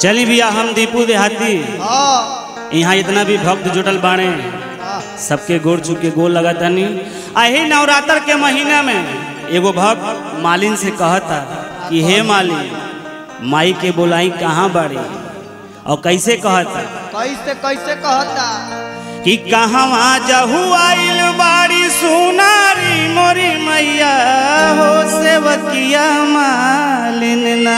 चली भैया हम दीपू देहाती हाँ यहाँ इतना भी भक्त जुटल बाणे सबके गोड़ छू के गोल लगातानी अही नवरात्र के महीना में एगो भक्त मालिन से कहता कि हे मालिन माई के बोलाई कहाँ बाड़ी और कैसे कहता कैसे कैसे कहता कि कहवा जहु आइल बाड़ी सुनारी मोरी मैया हो सेवकिया मालिन ना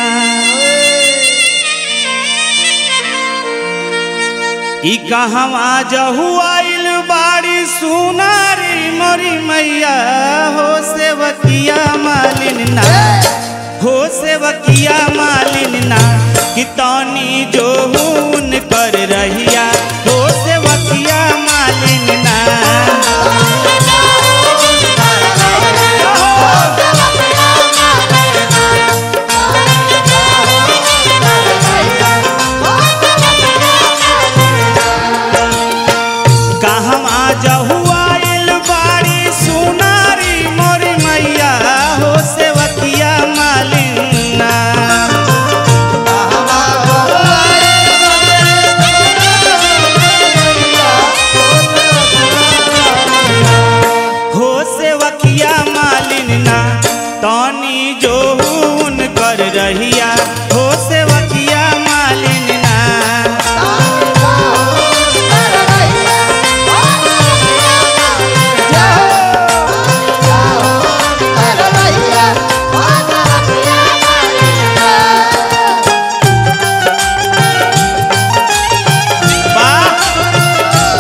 कि कहवा जहु आइल बाड़ी सुनारी मोरी मैया हो सेवकिया मालिन ना हो सेवकिया मालिन ना कि तनी जोहून कर रहिया हो सेवकिया मालिन ना कहवा जहु आइल बाड़ी सुनारी मोरी मैया हो सेवकिया मालिन ना हो सेवकिया मालिन ना तनी जोहून कर रहिया हो सेवकिया मालिन ना वाह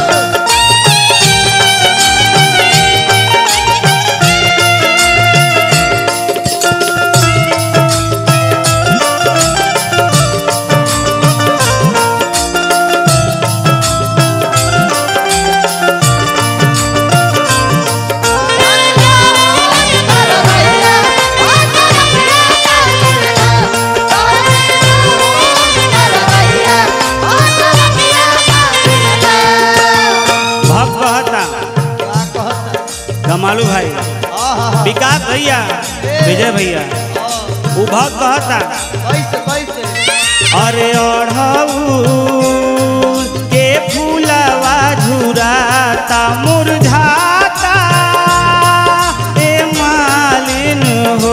भक्त कहता क्या कहता कमालू भाई आहा, विकास भैया विजय भैया उ भक्त कहता कैसे कैसे अरे ओढ़ऊ के फूलवा झुराता मुरझाता ए मालिन हो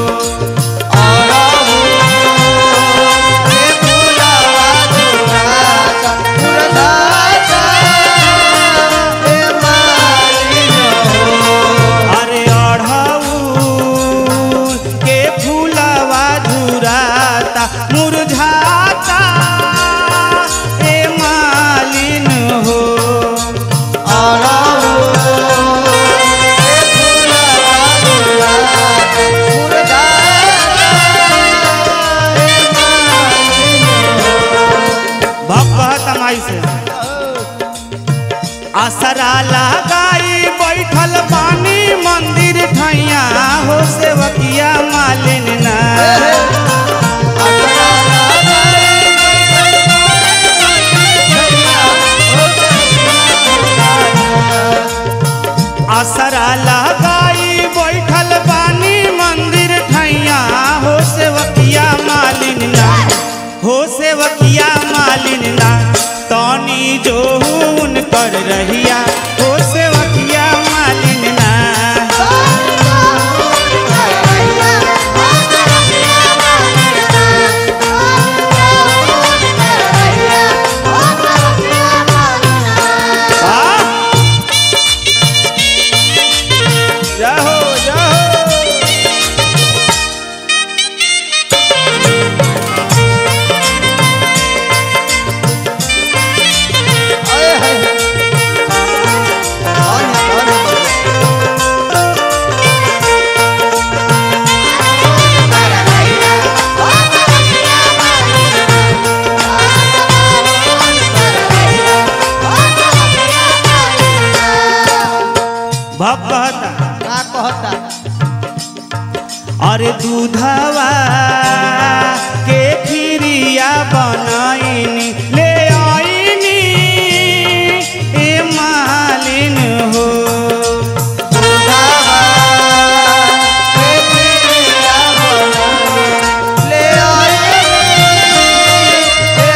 अरे ओढ़ऊ के फूलवा झुराता मुरझाता ए मालिन हो भक्त कहता माई से आसरा लगाई बैठल पानी मंदिर ठैया हो सेवकिया मालिन ना आसरा लगाई बैठल पानी मंदिर ठैया हो सेवकिया मालिन ना हो सेवकिया मालिन ना तनी जोहून कर रहिया हो सेवकिया मालिन ना आ जाहो जाहो भक्त कहता अरे दूधवा के खीरिया बनाईनी ले आईनी ए मालिन हो ले आए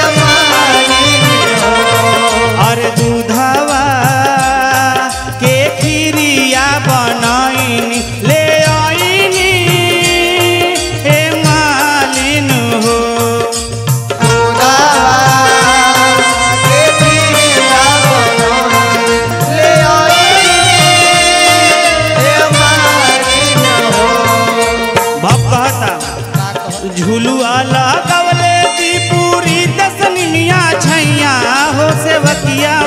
सेवकिया